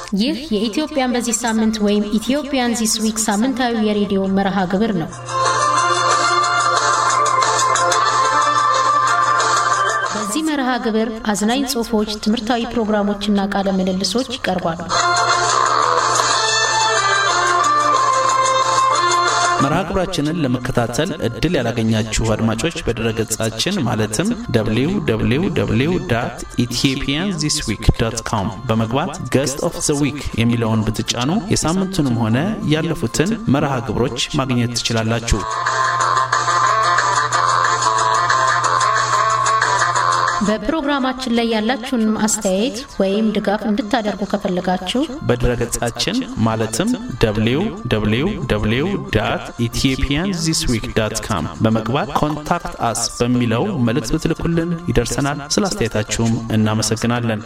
ይህ የኢትዮጵያን በዚህ ሳምንት ወይም ኢትዮጵያን ዚስ ዊክ ሳምንታዊ የሬዲዮ መርሃ ግብር ነው። በዚህ መርሃ ግብር አዝናኝ ጽሑፎች፣ ትምህርታዊ ፕሮግራሞችና ቃለ ምልልሶች ይቀርባሉ። መርሃ ግብራችንን ለመከታተል እድል ያላገኛችሁ አድማጮች በድረገጻችን ማለትም www ኢትዮጵያን ዚስ ዊክ ዶት ኮም በመግባት ገስት ኦፍ ዘ ዊክ የሚለውን ብትጫኑ የሳምንቱንም ሆነ ያለፉትን መርሃ ግብሮች ማግኘት ትችላላችሁ። በፕሮግራማችን ላይ ያላችሁን አስተያየት ወይም ድጋፍ እንድታደርጉ ከፈለጋችሁ በድረገጻችን ማለትም www ኢትዮጵያን ዚስ ዊክ ዳት ካም በመግባት ኮንታክት አስ በሚለው መልእክት ብትልኩልን ይደርሰናል። ስለ አስተያየታችሁም እናመሰግናለን።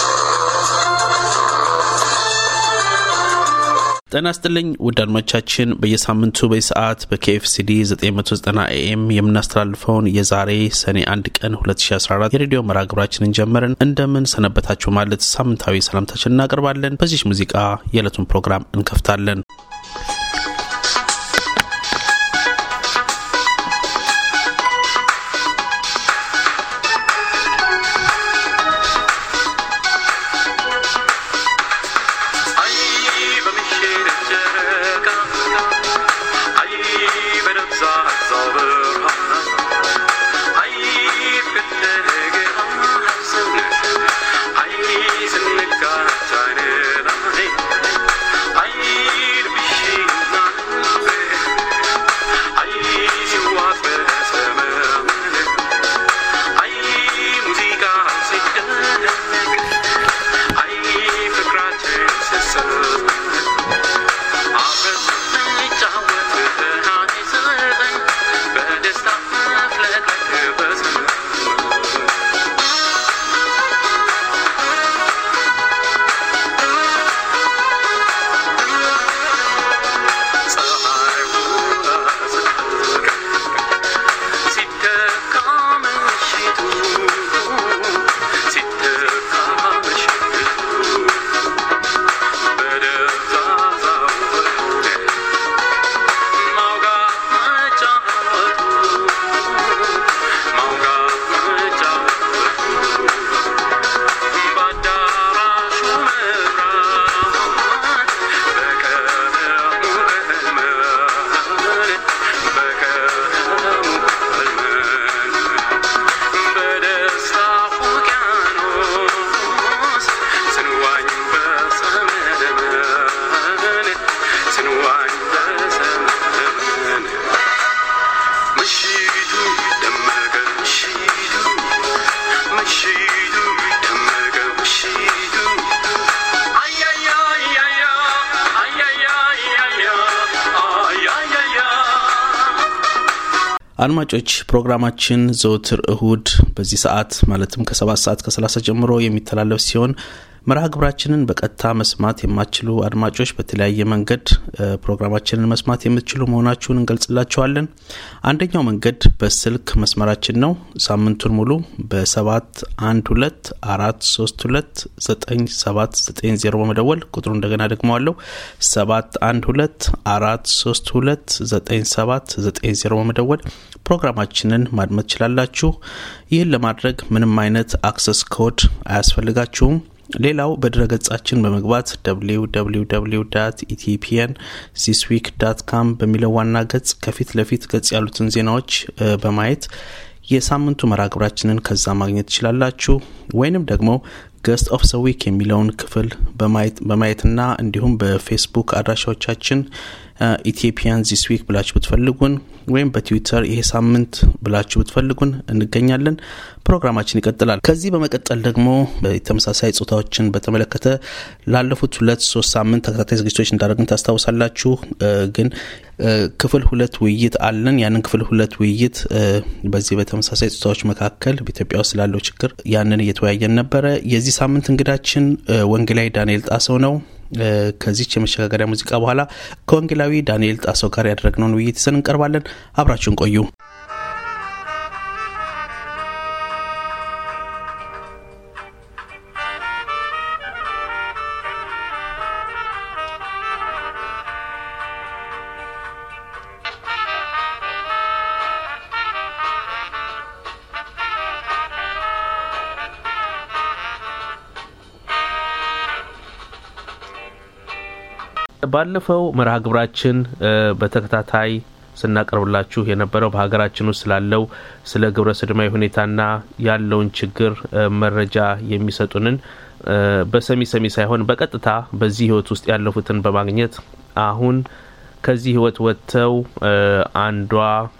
ጤና ይስጥልኝ ውድ አድማጮቻችን፣ በየሳምንቱ በሰዓት በኬኤፍሲዲ 990 ኤኤም የምናስተላልፈውን የዛሬ ሰኔ አንድ ቀን 2014 የሬዲዮ መርሃ ግብራችንን ጀመርን። እንደምን ሰነበታችሁ ማለት ሳምንታዊ ሰላምታችን እናቀርባለን። በዚህ ሙዚቃ የዕለቱን ፕሮግራም እንከፍታለን። አድማጮች ፕሮግራማችን ዘወትር እሁድ በዚህ ሰዓት ማለትም ከሰባት ሰዓት ከሰላሳ ጀምሮ የሚተላለፍ ሲሆን መርሃ ግብራችንን በቀጥታ መስማት የማትችሉ አድማጮች በተለያየ መንገድ ፕሮግራማችንን መስማት የምትችሉ መሆናችሁን እንገልጽላችኋለን። አንደኛው መንገድ በስልክ መስመራችን ነው። ሳምንቱን ሙሉ በሰባት አንድ ሁለት አራት ሶስት ሁለት ዘጠኝ ሰባት ዘጠኝ ዜሮ በመደወል ቁጥሩ እንደገና ደግመዋለሁ ሰባት አንድ ሁለት አራት ሶስት ሁለት ዘጠኝ ሰባት ዘጠኝ ዜሮ በመደወል ፕሮግራማችንን ማድመጥ ትችላላችሁ። ይህን ለማድረግ ምንም አይነት አክሰስ ኮድ አያስፈልጋችሁም። ሌላው በድረገጻችን በመግባት www ኢትዮጵያን ዚስ ዊክ ዳት ካም በሚለው ዋና ገጽ ከፊት ለፊት ገጽ ያሉትን ዜናዎች በማየት የሳምንቱ መርሃ ግብራችንን ከዛ ማግኘት ትችላላችሁ። ወይንም ደግሞ ገስት ኦፍ ዘ ዊክ የሚለውን ክፍል በማየትና እንዲሁም በፌስቡክ አድራሻዎቻችን ኢትዮጵያን ዚስ ዊክ ብላችሁ ብትፈልጉን ወይም በትዊተር ይሄ ሳምንት ብላችሁ ብትፈልጉን እንገኛለን። ፕሮግራማችን ይቀጥላል። ከዚህ በመቀጠል ደግሞ ተመሳሳይ ጾታዎችን በተመለከተ ላለፉት ሁለት ሶስት ሳምንት ተከታታይ ዝግጅቶች እንዳደረግን ታስታውሳላችሁ። ግን ክፍል ሁለት ውይይት አለን። ያንን ክፍል ሁለት ውይይት በዚህ በተመሳሳይ ጾታዎች መካከል በኢትዮጵያ ውስጥ ስላለው ችግር ያንን እየተወያየን ነበረ። የዚህ ሳምንት እንግዳችን ወንጌላዊ ዳንኤል ጣሰው ነው። ከዚች የመሸጋገሪያ ሙዚቃ በኋላ ከወንጌላዊ ዳንኤል ጣሰው ጋር ያደረግነውን ውይይት ይዘን እንቀርባለን። አብራችሁን ቆዩ። ባለፈው መርሃ ግብራችን በተከታታይ ስናቀርብላችሁ የነበረው በሀገራችን ውስጥ ስላለው ስለ ግብረ ሰዶማዊ ሁኔታና ያለውን ችግር መረጃ የሚሰጡንን በሰሚ ሰሚ ሳይሆን በቀጥታ በዚህ ህይወት ውስጥ ያለፉትን በማግኘት አሁን ከዚህ ህይወት ወጥተው አንዷ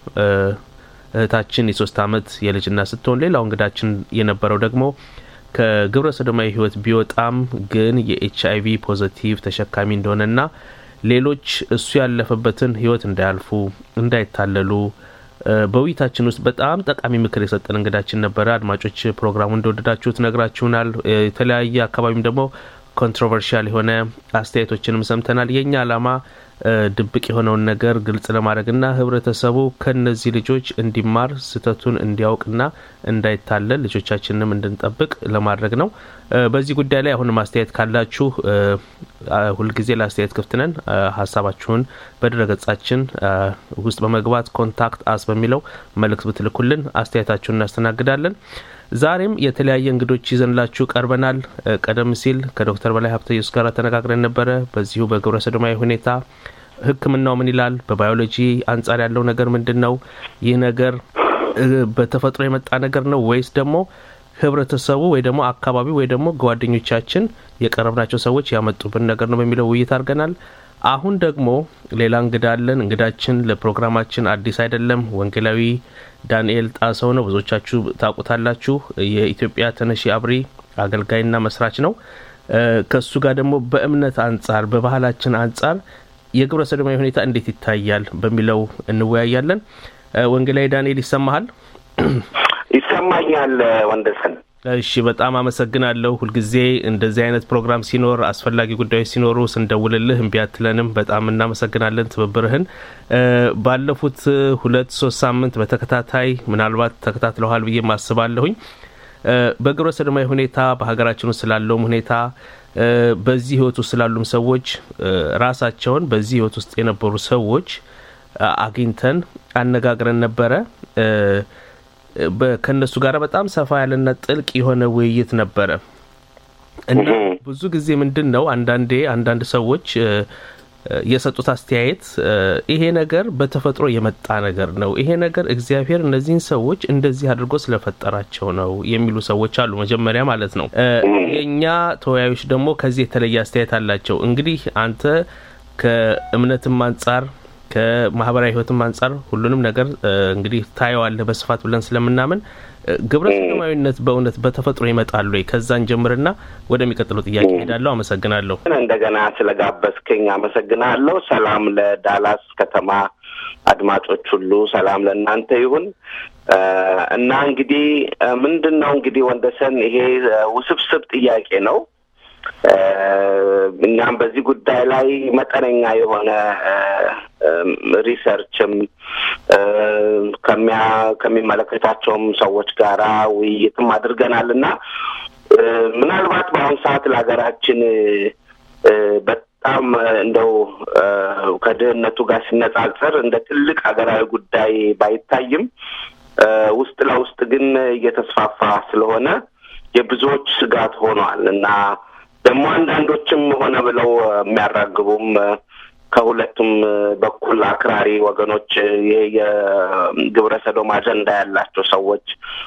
እህታችን የሶስት አመት የልጅና ስትሆን ሌላው እንግዳችን የነበረው ደግሞ ከግብረ ሰዶማዊ ህይወት ቢወጣም ግን የኤች አይቪ ፖዘቲቭ ተሸካሚ እንደሆነና ሌሎች እሱ ያለፈበትን ህይወት እንዳያልፉ እንዳይታለሉ በውይይታችን ውስጥ በጣም ጠቃሚ ምክር የሰጠን እንግዳችን ነበረ። አድማጮች ፕሮግራሙ እንደወደዳችሁት ነግራችሁናል። የተለያየ አካባቢም ደግሞ ኮንትሮቨርሻል የሆነ አስተያየቶችንም ሰምተናል። የእኛ ዓላማ ድብቅ የሆነውን ነገር ግልጽ ለማድረግና ህብረተሰቡ ከነዚህ ልጆች እንዲማር ስህተቱን እንዲያውቅና እንዳይታለል ልጆቻችንንም እንድንጠብቅ ለማድረግ ነው። በዚህ ጉዳይ ላይ አሁንም አስተያየት ካላችሁ ሁልጊዜ ለአስተያየት ክፍት ነን። ሀሳባችሁን በድረገጻችን ውስጥ በመግባት ኮንታክት አስ በሚለው መልእክት ብትልኩልን አስተያየታችሁን እናስተናግዳለን። ዛሬም የተለያየ እንግዶች ይዘንላችሁ ቀርበናል። ቀደም ሲል ከዶክተር በላይ ሀብተ ኢየሱስ ጋር ተነጋግረን ነበረ። በዚሁ በግብረ ሰዶማዊ ሁኔታ ሕክምናው ምን ይላል? በባዮሎጂ አንጻር ያለው ነገር ምንድን ነው? ይህ ነገር በተፈጥሮ የመጣ ነገር ነው ወይስ ደግሞ ህብረተሰቡ ወይ ደግሞ አካባቢው ወይ ደግሞ ጓደኞቻችን የቀረብናቸው ሰዎች ያመጡብን ነገር ነው በሚለው ውይይት አድርገናል። አሁን ደግሞ ሌላ እንግዳ አለን። እንግዳችን ለፕሮግራማችን አዲስ አይደለም። ወንጌላዊ ዳንኤል ጣሰው ነው። ብዙዎቻችሁ ታውቁታላችሁ። የኢትዮጵያ ተነሺ አብሪ አገልጋይና መስራች ነው። ከሱ ጋር ደግሞ በእምነት አንጻር በባህላችን አንጻር የግብረ ሰዶማዊ ሁኔታ እንዴት ይታያል በሚለው እንወያያለን። ወንጌላዊ ዳንኤል ይሰማሃል? ይሰማኛል ወንደሰን። እሺ በጣም አመሰግናለሁ። ሁልጊዜ እንደዚህ አይነት ፕሮግራም ሲኖር አስፈላጊ ጉዳዮች ሲኖሩ ስንደውልልህ እምቢ አትለንም። በጣም እናመሰግናለን ትብብርህን። ባለፉት ሁለት ሶስት ሳምንት በተከታታይ ምናልባት ተከታትለዋል ብዬ ማስባለሁኝ በግብረ ሰዶማዊ ሁኔታ በሀገራችን ውስጥ ስላለውም ሁኔታ በዚህ ህይወት ውስጥ ስላሉም ሰዎች ራሳቸውን በዚህ ህይወት ውስጥ የነበሩ ሰዎች አግኝተን አነጋግረን ነበረ። ከእነሱ ጋር በጣም ሰፋ ያለና ጥልቅ የሆነ ውይይት ነበረ እና ብዙ ጊዜ ምንድን ነው አንዳንዴ አንዳንድ ሰዎች የሰጡት አስተያየት ይሄ ነገር በተፈጥሮ የመጣ ነገር ነው፣ ይሄ ነገር እግዚአብሔር እነዚህን ሰዎች እንደዚህ አድርጎ ስለፈጠራቸው ነው የሚሉ ሰዎች አሉ። መጀመሪያ ማለት ነው። የእኛ ተወያዮች ደግሞ ከዚህ የተለየ አስተያየት አላቸው። እንግዲህ አንተ ከእምነትም አንጻር ከማህበራዊ ህይወትም አንጻር ሁሉንም ነገር እንግዲህ ታየዋለህ በስፋት ብለን ስለምናምን ግብረ ሰዶማዊነት በእውነት በተፈጥሮ ይመጣሉ ወይ? ከዛን ጀምርና ወደሚቀጥለው ጥያቄ ሄዳለሁ። አመሰግናለሁ። እንደገና ስለጋበዝከኝ አመሰግናለሁ። ሰላም ለዳላስ ከተማ አድማጮች ሁሉ ሰላም ለእናንተ ይሁን እና እንግዲህ ምንድን ነው እንግዲህ ወንደሰን ይሄ ውስብስብ ጥያቄ ነው። እኛም በዚህ ጉዳይ ላይ መጠነኛ የሆነ ሪሰርችም ከሚያ ከሚመለከታቸውም ሰዎች ጋራ ውይይትም አድርገናል እና ምናልባት በአሁኑ ሰዓት ለሀገራችን በጣም እንደው ከድህነቱ ጋር ሲነጻጸር እንደ ትልቅ ሀገራዊ ጉዳይ ባይታይም ውስጥ ለውስጥ ግን እየተስፋፋ ስለሆነ የብዙዎች ስጋት ሆኗል እና ደግሞ አንዳንዶችም ሆነ ብለው የሚያራግቡም ከሁለቱም በኩል አክራሪ ወገኖች ይሄ የግብረ ሰዶም አጀንዳ ያላቸው ሰዎች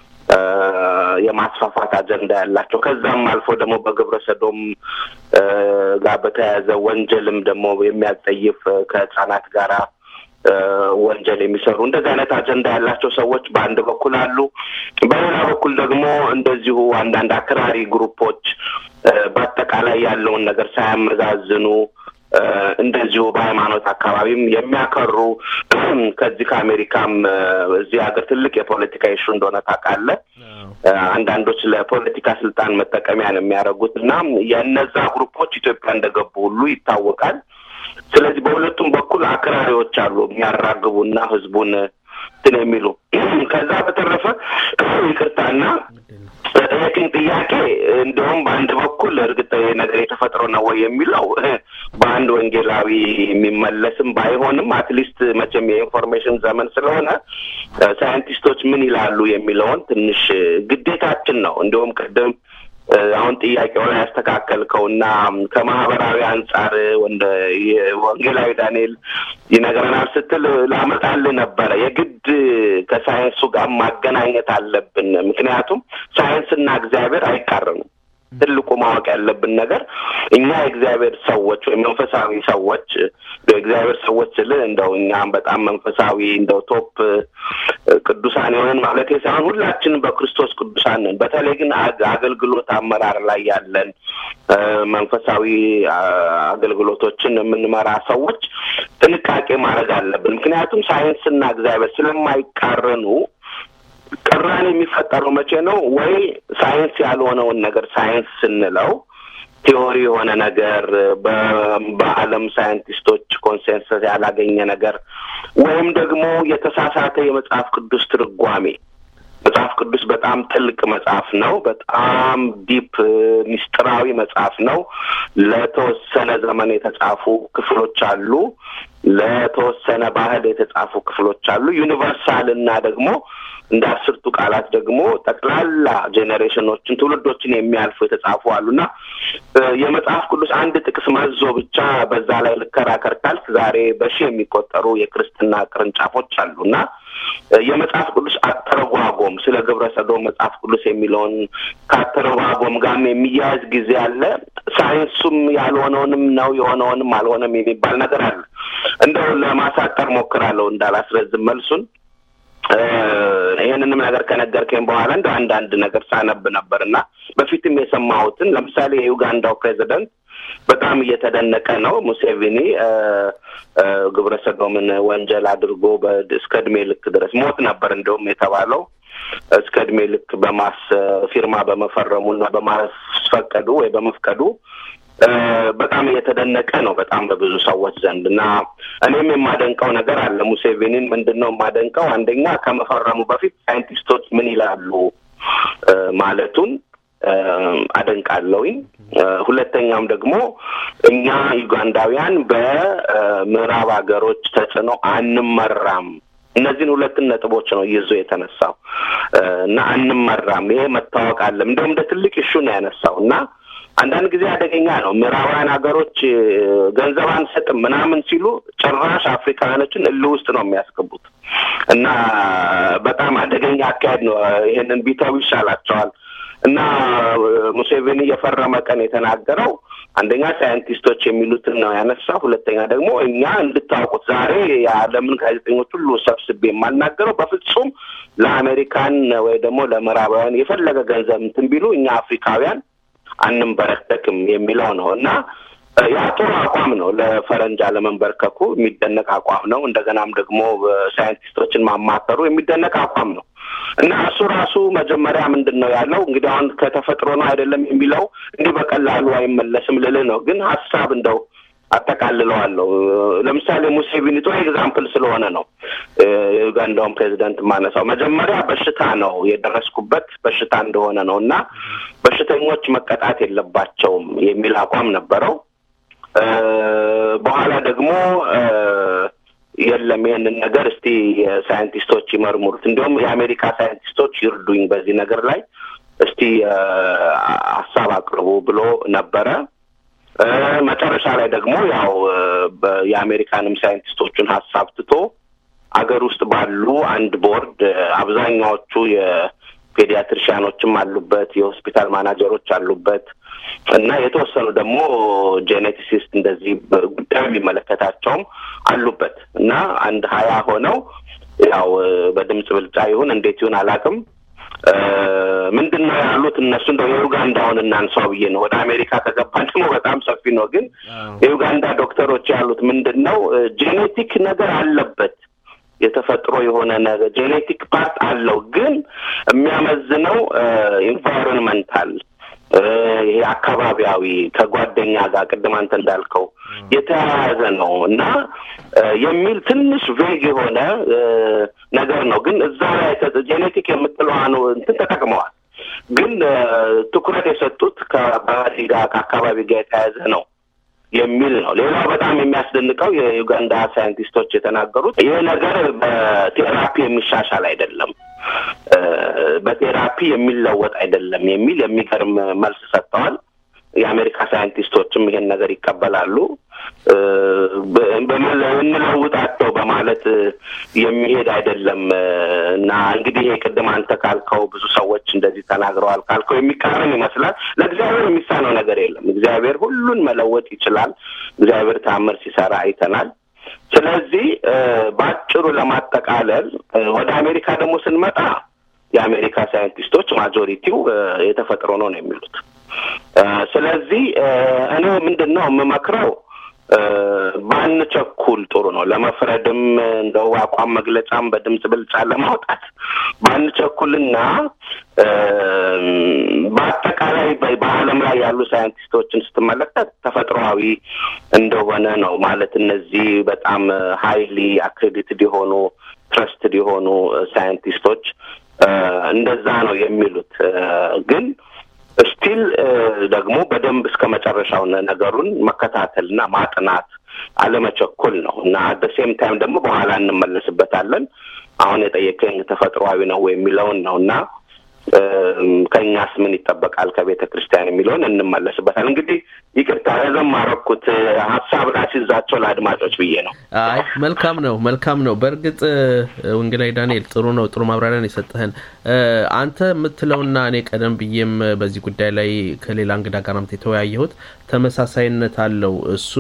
የማስፋፋት አጀንዳ ያላቸው ከዛም አልፎ ደግሞ በግብረ ሰዶም ጋር በተያያዘ ወንጀልም ደግሞ የሚያጸይፍ ከህጻናት ጋራ ወንጀል የሚሰሩ እንደዚህ አይነት አጀንዳ ያላቸው ሰዎች በአንድ በኩል አሉ። በሌላ በኩል ደግሞ እንደዚሁ አንዳንድ አክራሪ ግሩፖች በአጠቃላይ ያለውን ነገር ሳያመዛዝኑ እንደዚሁ በሃይማኖት አካባቢም የሚያከሩ ከዚህ ከአሜሪካም እዚህ ሀገር ትልቅ የፖለቲካ ኢሹ እንደሆነ ታውቃለህ። አንዳንዶች ለፖለቲካ ስልጣን መጠቀሚያ ነው የሚያደርጉት እና የእነዛ ግሩፖች ኢትዮጵያ እንደገቡ ሁሉ ይታወቃል። ስለዚህ በሁለቱም በኩል አክራሪዎች አሉ የሚያራግቡና ህዝቡን እንትን የሚሉ ከዛ በተረፈ ይቅርታና ጠየቅኝ ጥያቄ እንዲሁም በአንድ በኩል እርግጥ ነገር የተፈጥሮ ነው ወይ የሚለው በአንድ ወንጌላዊ የሚመለስም ባይሆንም አትሊስት መቼም የኢንፎርሜሽን ዘመን ስለሆነ ሳይንቲስቶች ምን ይላሉ የሚለውን ትንሽ ግዴታችን ነው። እንዲሁም ቅድም አሁን ጥያቄው ላይ ያስተካከልከው እና ከማህበራዊ አንጻር ወንጌላዊ ዳንኤል ይነግረናል ስትል ላመጣልህ ነበረ። የግድ ከሳይንሱ ጋር ማገናኘት አለብን። ምክንያቱም ሳይንስና እግዚአብሔር አይቃረኑም። ትልቁ ማወቅ ያለብን ነገር እኛ የእግዚአብሔር ሰዎች ወይም መንፈሳዊ ሰዎች የእግዚአብሔር ሰዎች ስል እንደው እኛም በጣም መንፈሳዊ እንደው ቶፕ ቅዱሳን የሆንን ማለት ሳይሆን ሁላችንም በክርስቶስ ቅዱሳን ነን። በተለይ ግን አገልግሎት አመራር ላይ ያለን መንፈሳዊ አገልግሎቶችን የምንመራ ሰዎች ጥንቃቄ ማድረግ አለብን። ምክንያቱም ሳይንስና እግዚአብሔር ስለማይቃረኑ ቅራኔ የሚፈጠረው መቼ ነው? ወይ ሳይንስ ያልሆነውን ነገር ሳይንስ ስንለው ቲዎሪ የሆነ ነገር በዓለም ሳይንቲስቶች ኮንሴንሰስ ያላገኘ ነገር ወይም ደግሞ የተሳሳተ የመጽሐፍ ቅዱስ ትርጓሜ። መጽሐፍ ቅዱስ በጣም ጥልቅ መጽሐፍ ነው። በጣም ዲፕ ሚስጥራዊ መጽሐፍ ነው። ለተወሰነ ዘመን የተጻፉ ክፍሎች አሉ። ለተወሰነ ባህል የተጻፉ ክፍሎች አሉ። ዩኒቨርሳል እና ደግሞ እንደ አስርቱ ቃላት ደግሞ ጠቅላላ ጄኔሬሽኖችን ትውልዶችን የሚያልፉ የተጻፉ አሉና የመጽሐፍ ቅዱስ አንድ ጥቅስ መዞ ብቻ በዛ ላይ ልከራከር ካልክ ዛሬ በሺህ የሚቆጠሩ የክርስትና ቅርንጫፎች አሉና የመጽሐፍ ቅዱስ አተረጓጎም ስለ ግብረ ሰዶም መጽሐፍ ቅዱስ የሚለውን ከአተረጓጎም ጋርም የሚያያዝ ጊዜ አለ። ሳይንሱም ያልሆነውንም ነው የሆነውንም አልሆነም የሚባል ነገር አለ። እንደው ለማሳጠር ሞክራለሁ እንዳላስረዝም መልሱን ይህንንም ነገር ከነገርከኝ በኋላ እንደ አንዳንድ ነገር ሳነብ ነበር እና በፊትም የሰማሁትን ለምሳሌ የዩጋንዳው ፕሬዚደንት በጣም እየተደነቀ ነው። ሙሴቪኒ ግብረ ሰዶምን ወንጀል አድርጎ እስከ እድሜ ልክ ድረስ ሞት ነበር እንደውም የተባለው እስከ እድሜ ልክ በማስ ፊርማ በመፈረሙና በማስፈቀዱ ወይ በመፍቀዱ በጣም እየተደነቀ ነው በጣም በብዙ ሰዎች ዘንድ እና እኔም የማደንቀው ነገር አለ። ሙሴቬኒን ምንድን ነው የማደንቀው? አንደኛ ከመፈረሙ በፊት ሳይንቲስቶች ምን ይላሉ ማለቱን አደንቃለሁኝ። ሁለተኛም ደግሞ እኛ ዩጋንዳውያን በምዕራብ ሀገሮች ተጽዕኖ አንመራም። እነዚህን ሁለትን ነጥቦች ነው ይዞ የተነሳው እና አንመራም። ይሄ መታወቅ አለም እንደውም እንደ ትልቅ ኢሹ ነው ያነሳው እና አንዳንድ ጊዜ አደገኛ ነው። ምዕራባውያን ሀገሮች ገንዘብ አንሰጥም ምናምን ሲሉ ጭራሽ አፍሪካውያኖችን እልህ ውስጥ ነው የሚያስገቡት እና በጣም አደገኛ አካሄድ ነው። ይሄንን ቢተው ይሻላቸዋል። እና ሙሴቬኒ የፈረመ ቀን የተናገረው አንደኛ ሳይንቲስቶች የሚሉትን ነው ያነሳ። ሁለተኛ ደግሞ እኛ እንድታውቁት ዛሬ የዓለምን ጋዜጠኞች ሁሉ ሰብስቤ የማልናገረው በፍጹም ለአሜሪካን ወይ ደግሞ ለምዕራባውያን የፈለገ ገንዘብ እንትን ቢሉ እኛ አፍሪካውያን አንንበረከክም የሚለው ነው እና ያ ጥሩ አቋም ነው። ለፈረንጅ አለመንበርከኩ የሚደነቅ አቋም ነው። እንደገናም ደግሞ ሳይንቲስቶችን ማማከሩ የሚደነቅ አቋም ነው እና እሱ ራሱ መጀመሪያ ምንድን ነው ያለው እንግዲህ አሁን ከተፈጥሮ ነው አይደለም የሚለው እንዲህ በቀላሉ አይመለስም ልልህ ነው። ግን ሀሳብ እንደው አጠቃልለዋለሁ። ለምሳሌ ሙሴቪኒ ጥሩ ኤግዛምፕል ስለሆነ ነው የዩጋንዳውን ፕሬዚደንት ማነሳው። መጀመሪያ በሽታ ነው የደረስኩበት በሽታ እንደሆነ ነው እና በሽተኞች መቀጣት የለባቸውም የሚል አቋም ነበረው። በኋላ ደግሞ የለም ይህንን ነገር እስቲ ሳይንቲስቶች ይመርምሩት፣ እንዲሁም የአሜሪካ ሳይንቲስቶች ይርዱኝ በዚህ ነገር ላይ እስቲ ሀሳብ አቅርቡ ብሎ ነበረ። መጨረሻ ላይ ደግሞ ያው የአሜሪካንም ሳይንቲስቶቹን ሀሳብ ትቶ አገር ውስጥ ባሉ አንድ ቦርድ አብዛኛዎቹ የፔዲያትሪሽያኖችም አሉበት፣ የሆስፒታል ማናጀሮች አሉበት እና የተወሰኑ ደግሞ ጄኔቲሲስት እንደዚህ ጉዳዩ የሚመለከታቸውም አሉበት እና አንድ ሀያ ሆነው ያው በድምፅ ብልጫ ይሁን እንዴት ይሁን አላውቅም ምንድን ነው ያሉት እነሱ እንደው የዩጋንዳውን እናንሳው ብዬ ነው። ወደ አሜሪካ ከገባን ደግሞ በጣም ሰፊ ነው። ግን የዩጋንዳ ዶክተሮች ያሉት ምንድን ነው ጄኔቲክ ነገር አለበት የተፈጥሮ የሆነ ነገር ጄኔቲክ ፓርት አለው። ግን የሚያመዝነው ኢንቫይሮንመንታል ይሄ አካባቢያዊ ከጓደኛ ጋር ቅድም አንተ እንዳልከው የተያያዘ ነው እና የሚል ትንሽ ቬግ የሆነ ነገር ነው። ግን እዛ ላይ ጄኔቲክ የምትለዋን እንትን ተጠቅመዋል። ግን ትኩረት የሰጡት ከባህሪ ጋር ከአካባቢ ጋር የተያያዘ ነው የሚል ነው። ሌላው በጣም የሚያስደንቀው የዩጋንዳ ሳይንቲስቶች የተናገሩት ይህ ነገር በቴራፒ የሚሻሻል አይደለም። በቴራፒ የሚለወጥ አይደለም የሚል የሚገርም መልስ ሰጥተዋል። የአሜሪካ ሳይንቲስቶችም ይሄን ነገር ይቀበላሉ። እንለውጣቸው በማለት የሚሄድ አይደለም እና እንግዲህ ይሄ ቅድም አንተ ካልከው ብዙ ሰዎች እንደዚህ ተናግረዋል ካልከው የሚቃረን ይመስላል። ለእግዚአብሔር የሚሳነው ነገር የለም። እግዚአብሔር ሁሉን መለወጥ ይችላል። እግዚአብሔር ታምር ሲሰራ አይተናል። ስለዚህ በአጭሩ ለማጠቃለል ወደ አሜሪካ ደግሞ ስንመጣ የአሜሪካ ሳይንቲስቶች ማጆሪቲው የተፈጥሮ ነው ነው የሚሉት። ስለዚህ እኔ ምንድን ነው የምመክረው ባንቸኩል ጥሩ ነው። ለመፍረድም እንደው አቋም መግለጫም በድምፅ ብልጫ ለማውጣት ባንቸኩልና በአጠቃላይ በዓለም ላይ ያሉ ሳይንቲስቶችን ስትመለከት ተፈጥሯዊ እንደሆነ ነው ማለት እነዚህ በጣም ሀይሊ አክሬዲትድ የሆኑ ትረስትድ የሆኑ ሳይንቲስቶች እንደዛ ነው የሚሉት ግን ስቲል ደግሞ በደንብ እስከ መጨረሻው ነገሩን መከታተልና ማጥናት አለመቸኮል ነው እና በሴም ታይም ደግሞ በኋላ እንመለስበታለን። አሁን የጠየቀኝ ተፈጥሯዊ ነው የሚለውን ነው እና ከእኛስ ምን ይጠበቃል ከቤተ ክርስቲያን የሚለውን እንመለስበታል። እንግዲህ ይቅርታ ረዘም አደረኩት ሀሳብ ላስይዛቸው ለአድማጮች ብዬ ነው። አይ መልካም ነው መልካም ነው። በእርግጥ ወንጌላዊ ዳንኤል ጥሩ ነው፣ ጥሩ ማብራሪያን የሰጠህን አንተ የምትለውና እኔ ቀደም ብዬም በዚህ ጉዳይ ላይ ከሌላ እንግዳ ጋር ናምት የተወያየሁት ተመሳሳይነት አለው። እሱ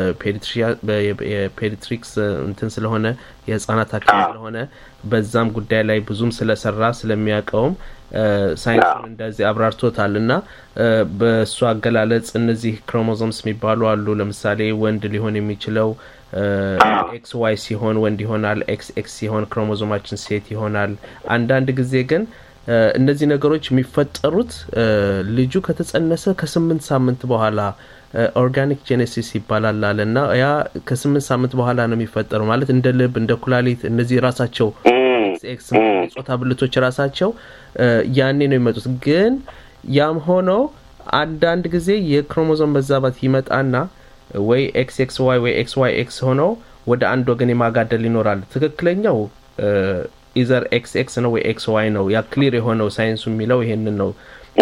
በፔዲትሪክስ እንትን ስለሆነ የህጻናት ሐኪም ስለሆነ በዛም ጉዳይ ላይ ብዙም ስለሰራ ስለሚያውቀውም ሳይንሱን እንደዚህ አብራርቶታል እና በእሱ አገላለጽ እነዚህ ክሮሞዞምስ የሚባሉ አሉ። ለምሳሌ ወንድ ሊሆን የሚችለው ኤክስ ዋይ ሲሆን ወንድ ይሆናል። ኤክስ ኤክስ ሲሆን ክሮሞዞማችን ሴት ይሆናል። አንዳንድ ጊዜ ግን እነዚህ ነገሮች የሚፈጠሩት ልጁ ከተጸነሰ ከስምንት ሳምንት በኋላ ኦርጋኒክ ጄኔሲስ ይባላል አለ እና ያ ከስምንት ሳምንት በኋላ ነው የሚፈጠረው። ማለት እንደ ልብ፣ እንደ ኩላሊት እነዚህ ራሳቸው ኤክስ ጾታ ብልቶች ራሳቸው ያኔ ነው የሚመጡት። ግን ያም ሆኖ አንዳንድ ጊዜ የክሮሞዞም መዛባት ይመጣና ወይ ኤክስ ኤክስ ዋይ ወይ ኤክስ ዋይ ኤክስ ሆነው ወደ አንድ ወገን የማጋደል ይኖራል። ትክክለኛው ኢዘር ኤክስ ኤክስ ነው ወይ ኤክስ ዋይ ነው። ያ ክሊር የሆነው ሳይንሱ የሚለው ይሄንን ነው።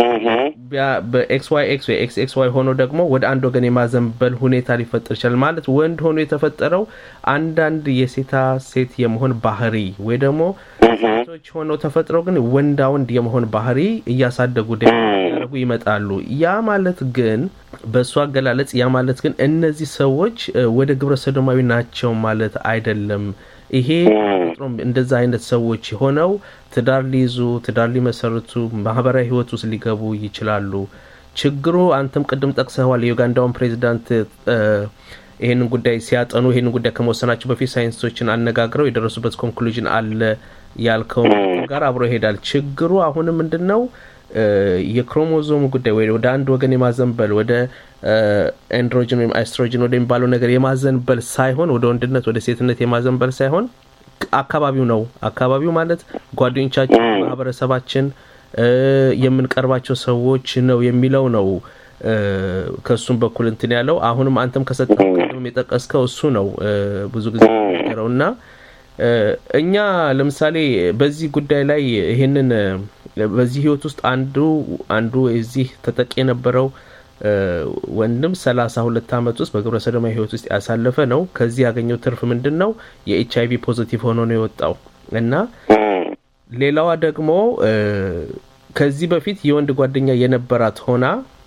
በኤክስ ዋይ ኤክስ ወይ ኤክስ ኤክስ ዋይ ሆኖ ደግሞ ወደ አንድ ወገን የማዘንበል ሁኔታ ሊፈጠር ይችላል። ማለት ወንድ ሆኖ የተፈጠረው አንዳንድ የሴታ ሴት የመሆን ባህሪ ወይ ደግሞ ሴቶች ሆነው ተፈጥረው ግን ወንዳ ወንድ የመሆን ባህሪ እያሳደጉ ያደረጉ ይመጣሉ። ያ ማለት ግን በእሱ አገላለጽ ያ ማለት ግን እነዚህ ሰዎች ወደ ግብረ ሰዶማዊ ናቸው ማለት አይደለም። ይሄ ተፈጥሮም እንደዛ አይነት ሰዎች ሆነው ትዳር ሊይዙ ትዳር ሊመሰርቱ ማህበራዊ ህይወት ውስጥ ሊገቡ ይችላሉ። ችግሩ አንተም ቅድም ጠቅሰዋል። የዩጋንዳውን ፕሬዚዳንት ይህንን ጉዳይ ሲያጠኑ ይህንን ጉዳይ ከመወሰናቸው በፊት ሳይንቲስቶችን አነጋግረው የደረሱበት ኮንክሉዥን አለ ያልከው ጋር አብሮ ይሄዳል። ችግሩ አሁንም ምንድን ነው? የክሮሞዞሙ ጉዳይ ወይ ወደ አንድ ወገን የማዘንበል ወደ ኤንድሮጅን ወይም ኤስትሮጅን ወደሚባለው ነገር የማዘንበል ሳይሆን ወደ ወንድነት ወደ ሴትነት የማዘንበል ሳይሆን አካባቢው ነው። አካባቢው ማለት ጓደኞቻችን፣ ማህበረሰባችን፣ የምንቀርባቸው ሰዎች ነው የሚለው ነው። ከእሱም በኩል እንትን ያለው አሁንም አንተም ከሰጠው ቅድም የጠቀስከው እሱ ነው ብዙ ጊዜ ነገረው እና እኛ ለምሳሌ በዚህ ጉዳይ ላይ ይሄንን በዚህ ህይወት ውስጥ አንዱ አንዱ የዚህ ተጠቂ የነበረው ወንድም ሰላሳ ሁለት አመት ውስጥ በግብረ ሰዶማዊ ህይወት ውስጥ ያሳለፈ ነው። ከዚህ ያገኘው ትርፍ ምንድን ነው? የኤች አይቪ ፖዚቲቭ ሆኖ ነው የወጣው እና ሌላዋ ደግሞ ከዚህ በፊት የወንድ ጓደኛ የነበራት ሆና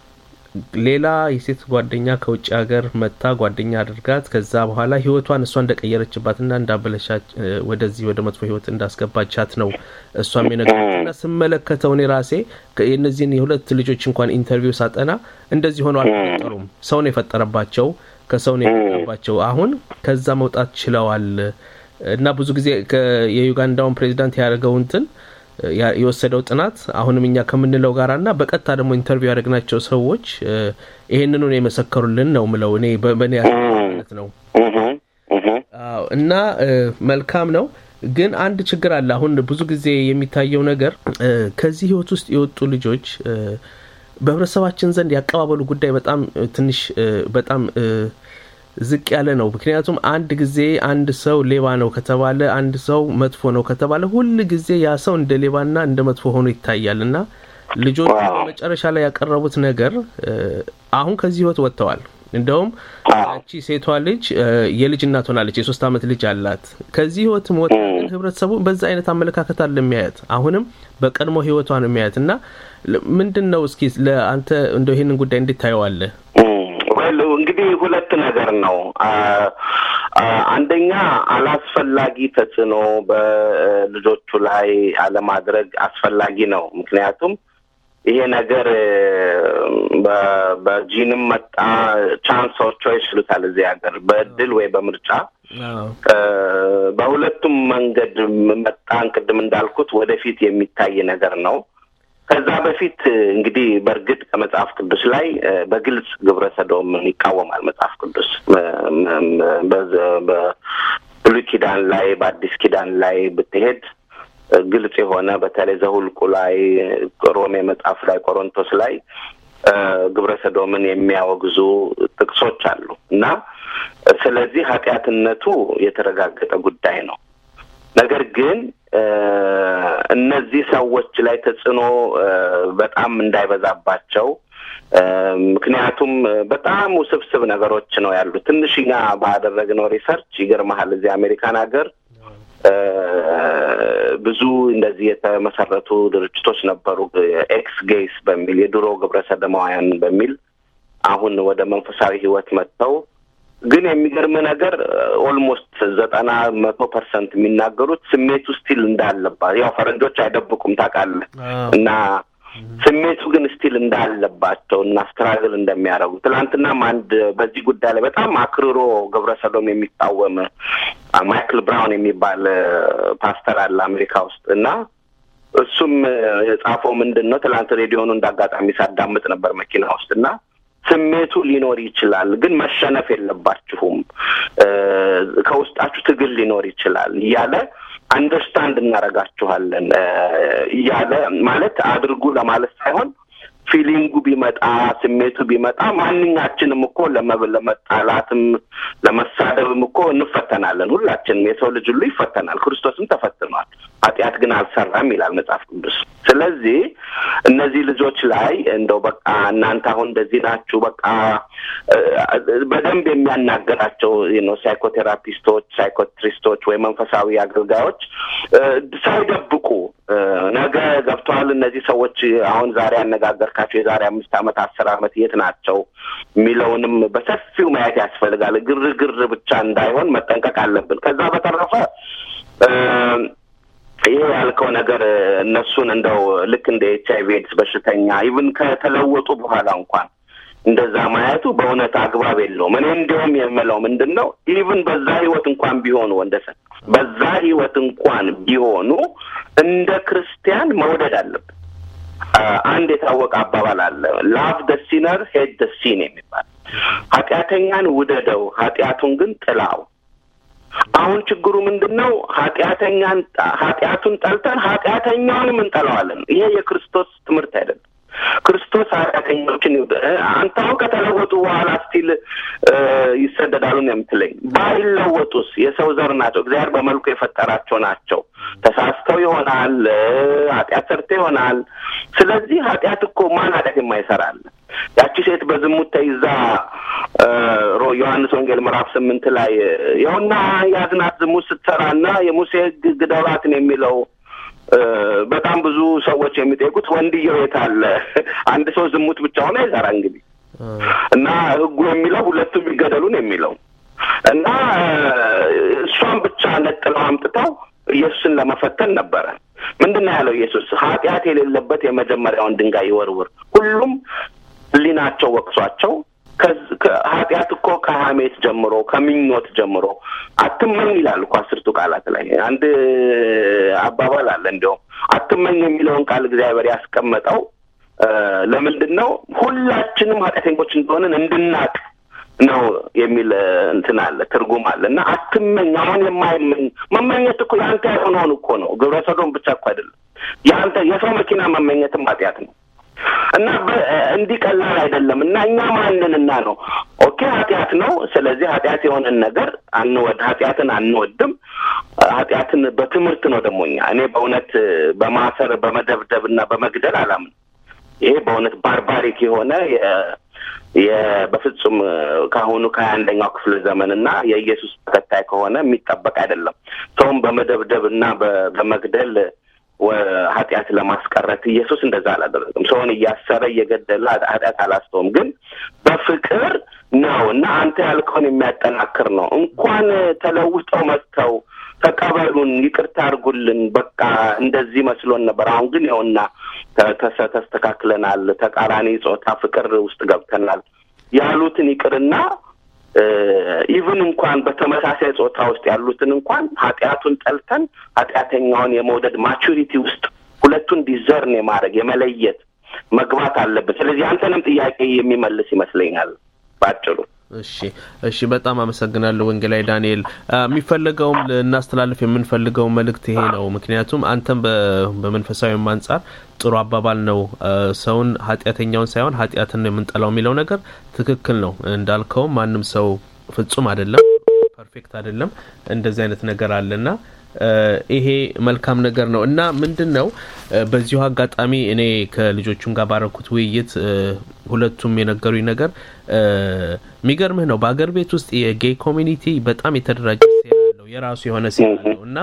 ሌላ የሴት ጓደኛ ከውጭ ሀገር መታ ጓደኛ አድርጋት ከዛ በኋላ ህይወቷን እሷ እንደቀየረችባትና እንዳበለሻች ወደዚህ ወደ መጥፎ ህይወት እንዳስገባቻት ነው እሷም የነገረችና ስመለከተው እኔ ራሴ የእነዚህን የሁለት ልጆች እንኳን ኢንተርቪው ሳጠና እንደዚህ ሆነው አልተፈጠሩም። ሰው ነው የፈጠረባቸው፣ ከሰው ነው የፈጠረባቸው። አሁን ከዛ መውጣት ችለዋል እና ብዙ ጊዜ የዩጋንዳውን ፕሬዚዳንት ያደረገው እንትን የወሰደው ጥናት አሁንም እኛ ከምንለው ጋር እና በቀጥታ ደግሞ ኢንተርቪው ያደረግናቸው ሰዎች ይሄንኑ የመሰከሩልን ነው ምለው እኔ በእኔ ማለት ነው። እና መልካም ነው። ግን አንድ ችግር አለ። አሁን ብዙ ጊዜ የሚታየው ነገር ከዚህ ህይወት ውስጥ የወጡ ልጆች በህብረተሰባችን ዘንድ ያቀባበሉ ጉዳይ በጣም ትንሽ በጣም ዝቅ ያለ ነው። ምክንያቱም አንድ ጊዜ አንድ ሰው ሌባ ነው ከተባለ፣ አንድ ሰው መጥፎ ነው ከተባለ ሁል ጊዜ ያ ሰው እንደ ሌባና እንደ መጥፎ ሆኖ ይታያል እና ልጆቹ በመጨረሻ ላይ ያቀረቡት ነገር አሁን ከዚህ ህይወት ወጥተዋል። እንደውም ያቺ ሴቷ ልጅ የልጅ እናት ሆናለች። የሶስት ዓመት ልጅ አላት። ከዚህ ህይወትም ወጥታ ግን ህብረተሰቡ በዛ አይነት አመለካከት አለ የሚያየት አሁንም በቀድሞ ህይወቷ ነው የሚያየት እና ምንድን ነው እስኪ ለአንተ እንደው ይህንን ጉዳይ እንዴት ታየዋለህ? እንግዲህ ሁለት ነገር ነው። አንደኛ አላስፈላጊ ተጽዕኖ በልጆቹ ላይ አለማድረግ አስፈላጊ ነው። ምክንያቱም ይሄ ነገር በጂንም መጣ ቻንስ ኦፍ ቾይስ ይሉታል እዚህ ሀገር በእድል ወይ በምርጫ በሁለቱም መንገድ መጣን። ቅድም እንዳልኩት ወደፊት የሚታይ ነገር ነው። ከዛ በፊት እንግዲህ በእርግጥ ከመጽሐፍ ቅዱስ ላይ በግልጽ ግብረ ሰዶምን ይቃወማል መጽሐፍ ቅዱስ በብሉይ ኪዳን ላይ በአዲስ ኪዳን ላይ ብትሄድ ግልጽ የሆነ በተለይ ዘሁልቁ ላይ፣ ሮሜ መጽሐፍ ላይ፣ ቆሮንቶስ ላይ ግብረ ሰዶምን የሚያወግዙ ጥቅሶች አሉ እና ስለዚህ ኃጢአትነቱ የተረጋገጠ ጉዳይ ነው። ነገር ግን እነዚህ ሰዎች ላይ ተጽዕኖ በጣም እንዳይበዛባቸው ምክንያቱም በጣም ውስብስብ ነገሮች ነው ያሉት። ትንሽኛ ባደረግነው ሪሰርች ይገርመሃል እዚህ አሜሪካን ሀገር ብዙ እንደዚህ የተመሰረቱ ድርጅቶች ነበሩ። ኤክስ ጌይስ በሚል የድሮ ግብረ ሰዶማውያን በሚል አሁን ወደ መንፈሳዊ ሕይወት መጥተው ግን የሚገርም ነገር ኦልሞስት ዘጠና መቶ ፐርሰንት የሚናገሩት ስሜቱ ስቲል እንዳለባት ያው ፈረንጆች አይደብቁም ታውቃለህ እና ስሜቱ ግን ስቲል እንዳለባቸው እና ስትራግል እንደሚያደርጉ ትናንትናም አንድ በዚህ ጉዳይ ላይ በጣም አክርሮ ግብረ ሰዶም የሚቃወም ማይክል ብራውን የሚባል ፓስተር አለ አሜሪካ ውስጥ እና እሱም የጻፈው ምንድን ነው ትናንት ሬዲዮኑ እንዳጋጣሚ ሳዳምጥ ነበር መኪና ውስጥ እና ስሜቱ ሊኖር ይችላል፣ ግን መሸነፍ የለባችሁም ከውስጣችሁ ትግል ሊኖር ይችላል እያለ አንደርስታንድ እናደርጋችኋለን እያለ ማለት አድርጉ ለማለት ሳይሆን ፊሊንጉ ቢመጣ ስሜቱ ቢመጣ ማንኛችንም እኮ ለመጣላትም ለመሳደብም እኮ እንፈተናለን። ሁላችንም የሰው ልጅ ሁሉ ይፈተናል። ክርስቶስም ተፈትኗል፣ ኃጢአት ግን አልሰራም ይላል መጽሐፍ ቅዱስ። ስለዚህ እነዚህ ልጆች ላይ እንደው በቃ እናንተ አሁን እንደዚህ ናችሁ በቃ በደንብ የሚያናገራቸው ነው ሳይኮቴራፒስቶች፣ ሳይኮትሪስቶች ወይ መንፈሳዊ አገልጋዮች ሳይደብቁ ነገ ገብተዋል እነዚህ ሰዎች አሁን ዛሬ ያነጋገርካቸው የዛሬ አምስት ዓመት አስር ዓመት የት ናቸው የሚለውንም በሰፊው ማየት ያስፈልጋል። ግርግር ብቻ እንዳይሆን መጠንቀቅ አለብን። ከዛ በተረፈ ይሄ ያልከው ነገር እነሱን እንደው ልክ እንደ ኤች አይቪ ኤድስ በሽተኛ ኢቭን ከተለወጡ በኋላ እንኳን እንደዛ ማየቱ በእውነት አግባብ የለውም። እኔ እንዲሁም የምለው ምንድን ነው ኢቭን በዛ ህይወት እንኳን ቢሆኑ ወንደሰን በዛ ህይወት እንኳን ቢሆኑ እንደ ክርስቲያን መውደድ አለብን። አንድ የታወቀ አባባል አለ፣ ላቭ ደ ሲነር ሄድ ደ ሲን የሚባል ኃጢአተኛን ውደደው፣ ኃጢአቱን ግን ጥላው። አሁን ችግሩ ምንድን ነው? ኃጢአተኛን ኃጢአቱን ጠልተን ኃጢአተኛውንም እንጠላዋለን። ይሄ የክርስቶስ ትምህርት አይደለም። ክርስቶስ ኃጢአተኞችን ይውደ አንተ አሁን ከተለወጡ በኋላ ስቲል ይሰደዳሉ ነው የምትለኝ? ባይለወጡስ የሰው ዘር ናቸው። እግዚአብሔር በመልኩ የፈጠራቸው ናቸው። ተሳስተው ይሆናል፣ ኃጢአት ሰርተው ይሆናል። ስለዚህ ኃጢአት እኮ ማን ኃጢአት የማይሰራል? ያቺ ሴት በዝሙት ተይዛ ዮሐንስ ወንጌል ምዕራፍ ስምንት ላይ ይኸውና ያዝናት ዝሙት ስትሰራና የሙሴ ሕግ ግደሏት ነው የሚለው በጣም ብዙ ሰዎች የሚጠይቁት ወንድየው የት አለ? አንድ ሰው ዝሙት ብቻውን አይሰራ እንግዲህ እና ህጉ የሚለው ሁለቱም ይገደሉ ነው የሚለው እና እሷን ብቻ ነጥለው አምጥተው ኢየሱስን ለመፈተን ነበረ። ምንድን ነው ያለው ኢየሱስ? ኃጢአት የሌለበት የመጀመሪያውን ድንጋይ ይወርውር። ሁሉም ህሊናቸው ወቅሷቸው ኃጢአት እኮ ከሀሜት ጀምሮ ከምኞት ጀምሮ አትመኝ ይላል እኮ አስርቱ ቃላት ላይ አንድ አባባል አለ። እንዲያውም አትመኝ የሚለውን ቃል እግዚአብሔር ያስቀመጠው ለምንድን ነው? ሁላችንም ኃጢአተኞች እንደሆንን እንድናቅ ነው የሚል እንትን አለ ትርጉም አለ እና አትመኝ። አሁን የማይመኝ መመኘት እኮ የአንተ የሆነውን እኮ ነው። ግብረ ሰዶም ብቻ እኮ አይደለም የአንተ የሰው መኪና መመኘትም ኃጢአት ነው። እና እንዲህ ቀላል አይደለም። እና እኛ ማንንና ነው ኦኬ ኃጢአት ነው። ስለዚህ ኃጢአት የሆነን ነገር አንወድ ኃጢአትን አንወድም። ኃጢአትን በትምህርት ነው ደግሞ እኛ እኔ በእውነት በማሰር በመደብደብ እና በመግደል አላምንም። ይሄ በእውነት ባርባሪክ የሆነ በፍጹም ከአሁኑ ከሀያ አንደኛው ክፍለ ዘመን እና የኢየሱስ ተከታይ ከሆነ የሚጠበቅ አይደለም። ሰውም በመደብደብ እና በመግደል ኃጢአት ለማስቀረት ኢየሱስ እንደዛ አላደረግም። ሰውን እያሰረ እየገደለ ኃጢአት አላስተውም። ግን በፍቅር ነው እና አንተ ያልከውን የሚያጠናክር ነው። እንኳን ተለውጠው መጥተው ተቀበሉን፣ ይቅርታ አድርጉልን፣ በቃ እንደዚህ መስሎን ነበር። አሁን ግን ይኸውና ተስተካክለናል፣ ተቃራኒ ጾታ ፍቅር ውስጥ ገብተናል ያሉትን ይቅርና ኢቭን እንኳን በተመሳሳይ ጾታ ውስጥ ያሉትን እንኳን ኃጢአቱን ጠልተን ኃጢአተኛውን የመውደድ ማቹሪቲ ውስጥ ሁለቱን ዲዘርን የማድረግ የመለየት መግባት አለብን። ስለዚህ አንተንም ጥያቄ የሚመልስ ይመስለኛል ባጭሩ። እሺ እሺ፣ በጣም አመሰግናለሁ ወንጌላዊ ዳንኤል። የሚፈለገውም ልናስተላልፍ የምንፈልገው መልእክት ይሄ ነው። ምክንያቱም አንተም በመንፈሳዊም አንጻር ጥሩ አባባል ነው። ሰውን ኃጢአተኛውን ሳይሆን ኃጢአትን ነው የምንጠላው የሚለው ነገር ትክክል ነው። እንዳልከውም ማንም ሰው ፍጹም አይደለም፣ ፐርፌክት አይደለም። እንደዚህ አይነት ነገር አለና ይሄ መልካም ነገር ነው እና ምንድን ነው በዚሁ አጋጣሚ እኔ ከልጆቹም ጋር ባረኩት ውይይት ሁለቱም የነገሩኝ ነገር የሚገርምህ ነው። በአገር ቤት ውስጥ የጌይ ኮሚኒቲ በጣም የተደራጀ ሴል አለው፣ የራሱ የሆነ ሴል አለው እና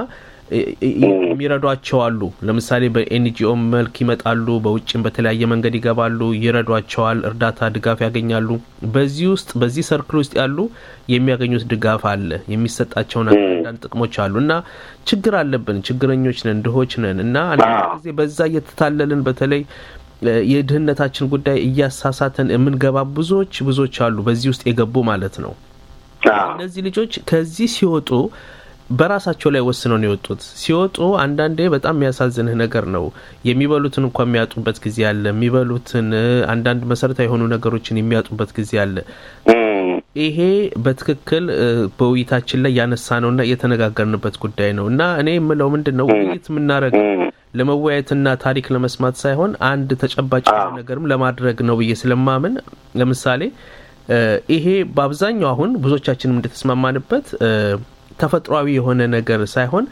የሚረዷቸው አሉ። ለምሳሌ በኤንጂኦ መልክ ይመጣሉ፣ በውጭም በተለያየ መንገድ ይገባሉ፣ ይረዷቸዋል፣ እርዳታ ድጋፍ ያገኛሉ። በዚህ ውስጥ በዚህ ሰርክል ውስጥ ያሉ የሚያገኙት ድጋፍ አለ፣ የሚሰጣቸውን አንዳንድ ጥቅሞች አሉ እና ችግር አለብን፣ ችግረኞች ነን፣ ድሆች ነን እና አንዳንድ ጊዜ በዛ እየተታለልን በተለይ የድህነታችን ጉዳይ እያሳሳተን የምንገባ ብዙዎች ብዙዎች አሉ፣ በዚህ ውስጥ የገቡ ማለት ነው። እነዚህ ልጆች ከዚህ ሲወጡ በራሳቸው ላይ ወስነው ነው የወጡት። ሲወጡ አንዳንዴ በጣም የሚያሳዝንህ ነገር ነው። የሚበሉትን እንኳ የሚያጡበት ጊዜ አለ። የሚበሉትን አንዳንድ መሰረታዊ የሆኑ ነገሮችን የሚያጡበት ጊዜ አለ። ይሄ በትክክል በውይይታችን ላይ ያነሳ ነውና የተነጋገርንበት ጉዳይ ነው እና እኔ የምለው ምንድን ነው ውይይት የምናደርገው ለመወያየትና ታሪክ ለመስማት ሳይሆን አንድ ተጨባጭ ነገርም ለማድረግ ነው ብዬ ስለማምን ለምሳሌ ይሄ በአብዛኛው አሁን ብዙዎቻችንም እንደተስማማንበት ተፈጥሯዊ የሆነ ነገር ሳይሆን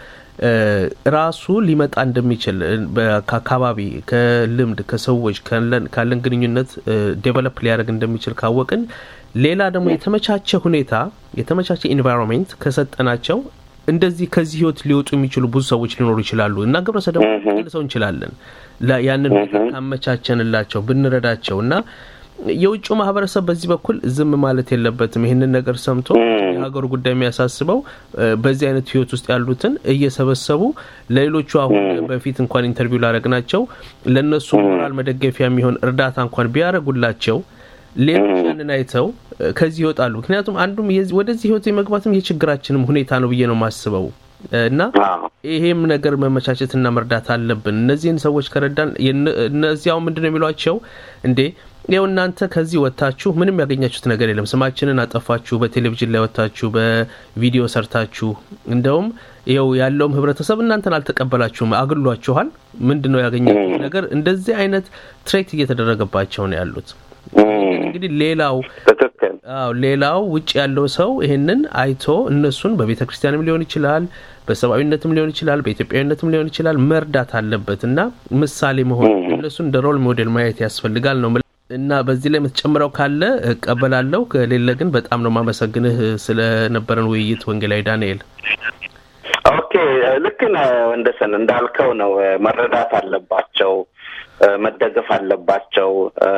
ራሱ ሊመጣ እንደሚችል ከአካባቢ፣ ከልምድ፣ ከሰዎች ካለን ግንኙነት ዴቨሎፕ ሊያደርግ እንደሚችል ካወቅን ሌላ ደግሞ የተመቻቸ ሁኔታ የተመቻቸ ኢንቫይሮንሜንት ከሰጠናቸው እንደዚህ ከዚህ ህይወት ሊወጡ የሚችሉ ብዙ ሰዎች ሊኖሩ ይችላሉ እና ግብረ ሰዶም ልሰው እንችላለን ያንን ካመቻቸንላቸው ብንረዳቸው እና የውጭው ማህበረሰብ በዚህ በኩል ዝም ማለት የለበትም። ይህንን ነገር ሰምቶ የሀገሩ ጉዳይ የሚያሳስበው በዚህ አይነት ህይወት ውስጥ ያሉትን እየሰበሰቡ ለሌሎቹ አሁን በፊት እንኳን ኢንተርቪው ላደረግናቸው ለእነሱ ሞራል መደገፊያ የሚሆን እርዳታ እንኳን ቢያደርጉላቸው ሌሎች ያንን አይተው ከዚህ ይወጣሉ። ምክንያቱም አንዱም ወደዚህ ህይወት የመግባትም የችግራችንም ሁኔታ ነው ብዬ ነው የማስበው እና ይሄም ነገር መመቻቸትና መርዳት አለብን። እነዚህን ሰዎች ከረዳን እነዚያው ምንድን ነው የሚሏቸው እንዴ ያው እናንተ ከዚህ ወጥታችሁ ምንም ያገኛችሁት ነገር የለም። ስማችንን አጠፋችሁ፣ በቴሌቪዥን ላይ ወጥታችሁ በቪዲዮ ሰርታችሁ፣ እንደውም ይኸው ያለውም ህብረተሰብ እናንተን አልተቀበላችሁም፣ አግሏችኋል። ምንድን ነው ያገኛችሁት ነገር? እንደዚህ አይነት ትሬት እየተደረገባቸው ነው ያሉት። እንግዲህ ሌላው አዎ ሌላው ውጭ ያለው ሰው ይህንን አይቶ እነሱን በቤተ ክርስቲያንም ሊሆን ይችላል፣ በሰብአዊነትም ሊሆን ይችላል፣ በኢትዮጵያዊነትም ሊሆን ይችላል መርዳት አለበት እና ምሳሌ መሆን እነሱን እንደ ሮል ሞዴል ማየት ያስፈልጋል ነው እና በዚህ ላይ የምትጨምረው ካለ እቀበላለሁ። ከሌለ ግን በጣም ነው የማመሰግንህ ስለነበረን ውይይት ወንጌላዊ ዳንኤል። ኦኬ ልክ ነህ ወንደሰን፣ እንዳልከው ነው መረዳት አለባቸው መደገፍ አለባቸው።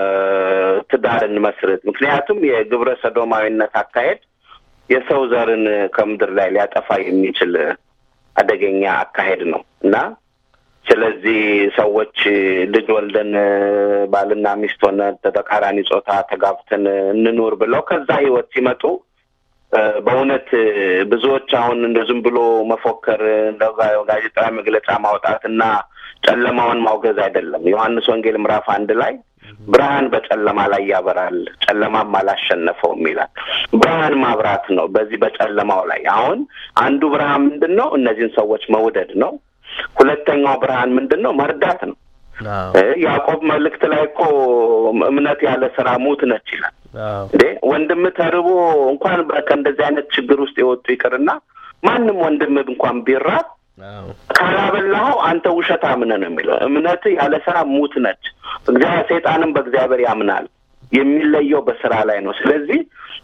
ትዳር እንመስርት። ምክንያቱም የግብረ ሰዶማዊነት አካሄድ የሰው ዘርን ከምድር ላይ ሊያጠፋ የሚችል አደገኛ አካሄድ ነው እና ስለዚህ ሰዎች ልጅ ወልደን ባልና ሚስት ሆነ ተቃራኒ ጾታ ተጋብተን እንኑር ብለው ከዛ ህይወት ሲመጡ በእውነት ብዙዎች አሁን እንደ ዝም ብሎ መፎከር እንደ ጋዜጣዊ መግለጫ ማውጣት እና ጨለማውን ማውገዝ አይደለም። ዮሐንስ ወንጌል ምዕራፍ አንድ ላይ ብርሃን በጨለማ ላይ ያበራል፣ ጨለማም አላሸነፈውም ይላል። ብርሃን ማብራት ነው በዚህ በጨለማው ላይ። አሁን አንዱ ብርሃን ምንድን ነው? እነዚህን ሰዎች መውደድ ነው። ሁለተኛው ብርሃን ምንድን ነው? መርዳት ነው። ያዕቆብ መልእክት ላይ እኮ እምነት ያለ ስራ ሙት ነች ይላል። እንዴ ወንድም ተርቦ እንኳን ከእንደዚህ አይነት ችግር ውስጥ የወጡ ይቅርና ማንም ወንድም እንኳን ቢራብ ካላበላኸው አንተ ውሸታም ነህ ነው የሚለው። እምነት ያለ ስራ ሙት ነች። እግዚአብሔር ሰይጣንም በእግዚአብሔር ያምናል። የሚለየው በስራ ላይ ነው። ስለዚህ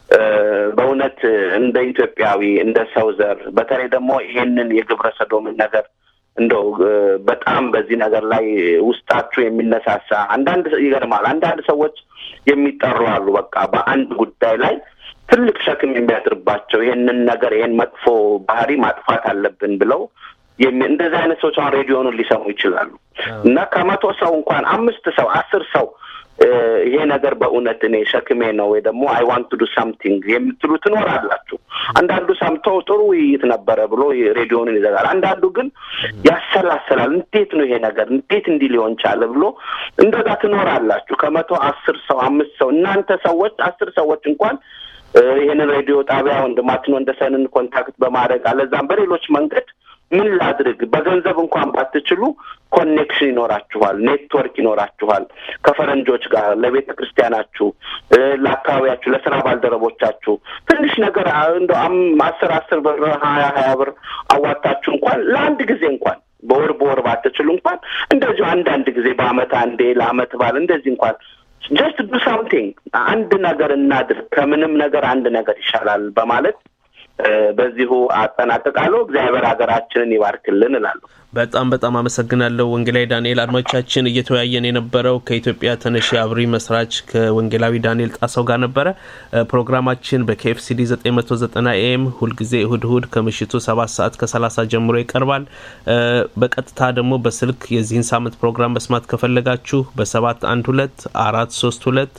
በእውነት እንደ ኢትዮጵያዊ እንደ ሰው ዘር በተለይ ደግሞ ይሄንን የግብረ ሰዶምን ነገር እንደው በጣም በዚህ ነገር ላይ ውስጣችሁ የሚነሳሳ አንዳንድ ይገርማል። አንዳንድ ሰዎች የሚጠሩ አሉ። በቃ በአንድ ጉዳይ ላይ ትልቅ ሸክም የሚያድርባቸው ይህንን ነገር ይህን መጥፎ ባህሪ ማጥፋት አለብን ብለው እንደዚህ አይነት ሰዎች አሁን ሬዲዮኑን ሊሰሙ ይችላሉ እና ከመቶ ሰው እንኳን አምስት ሰው አስር ሰው ይሄ ነገር በእውነት እኔ ሸክሜ ነው ወይ ደግሞ አይ ዋንት ዱ ሳምቲንግ የምትሉ ትኖራላችሁ። አንዳንዱ ሰምቶ ጥሩ ውይይት ነበረ ብሎ ሬዲዮንን ይዘጋል። አንዳንዱ ግን ያሰላሰላል። እንዴት ነው ይሄ ነገር እንዴት እንዲህ ሊሆን ቻለ ብሎ እንደዛ ትኖራላችሁ። ከመቶ አስር ሰው አምስት ሰው እናንተ ሰዎች አስር ሰዎች እንኳን ይህንን ሬዲዮ ጣቢያ ወንድማችን ወንደሰንን ኮንታክት በማድረግ አለዛም በሌሎች መንገድ ምን ላድርግ፣ በገንዘብ እንኳን ባትችሉ ኮኔክሽን ይኖራችኋል፣ ኔትወርክ ይኖራችኋል ከፈረንጆች ጋር ለቤተ ክርስቲያናችሁ፣ ለአካባቢያችሁ፣ ለስራ ባልደረቦቻችሁ ትንሽ ነገር እንደ አስር አስር ብር ሀያ ሀያ ብር አዋጣችሁ እንኳን ለአንድ ጊዜ እንኳን በወር በወር ባትችሉ እንኳን እንደዚሁ አንዳንድ ጊዜ በአመት አንዴ ለአመት ባል እንደዚህ እንኳን ጀስት ዱ ሳምቲንግ አንድ ነገር እናድርግ፣ ከምንም ነገር አንድ ነገር ይሻላል በማለት በዚሁ አጠናቅቃለሁ። እግዚአብሔር ሀገራችንን ይባርክልን እላለሁ። በጣም በጣም አመሰግናለሁ ወንጌላዊ ዳንኤል። አድማጮቻችን እየተወያየን የነበረው ከኢትዮጵያ ተነሺ አብሪ መስራች ከወንጌላዊ ዳንኤል ጣሰው ጋር ነበረ። ፕሮግራማችን በኬኤፍሲዲ 990 ኤም ሁልጊዜ እሁድ እሁድ ከምሽቱ ሰባት ሰዓት ከ30 ጀምሮ ይቀርባል። በቀጥታ ደግሞ በስልክ የዚህን ሳምንት ፕሮግራም መስማት ከፈለጋችሁ በሰባት አንድ ሁለት አራት ሶስት ሁለት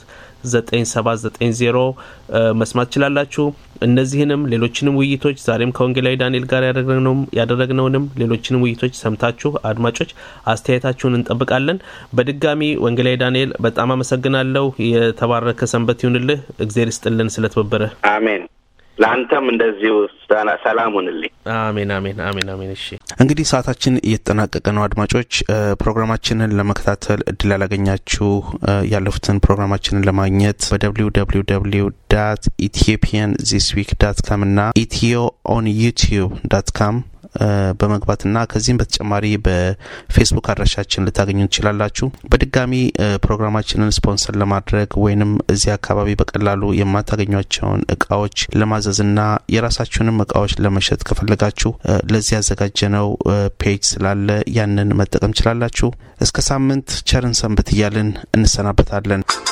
9790 መስማት ትችላላችሁ። እነዚህንም ሌሎችንም ውይይቶች ዛሬም ከወንጌላዊ ዳንኤል ጋር ያደረግነውንም ሌሎችንም ውይይቶች ሰምታችሁ አድማጮች አስተያየታችሁን እንጠብቃለን። በድጋሚ ወንጌላዊ ዳንኤል በጣም አመሰግናለሁ። የተባረከ ሰንበት ይሁንልህ። እግዜር ይስጥልን ስለተበበረ። አሜን። ለአንተም እንደዚሁ ሰላም ሁንልኝ። አሜን አሜን አሜን አሜን። እሺ እንግዲህ ሰዓታችን እየተጠናቀቀ ነው። አድማጮች ፕሮግራማችንን ለመከታተል እድል ያላገኛችሁ ያለፉትን ፕሮግራማችንን ለማግኘት በደብሊው ደብሊው ደብሊው ዳት ኢትዮጵያን ዚስ ዊክ ዳት ካም እና ኢትዮ ኦን ዩቲዩብ ዳት ካም በመግባትና ከዚህም በተጨማሪ በፌስቡክ አድራሻችን ልታገኙ ትችላላችሁ። በድጋሚ ፕሮግራማችንን ስፖንሰር ለማድረግ ወይንም እዚህ አካባቢ በቀላሉ የማታገኟቸውን እቃዎች ለማዘዝና የራሳችሁንም እቃዎች ለመሸጥ ከፈለጋችሁ ለዚህ ያዘጋጀነው ፔጅ ስላለ ያንን መጠቀም ችላላችሁ። እስከ ሳምንት ቸርን ሰንብት እያልን እንሰናበታለን።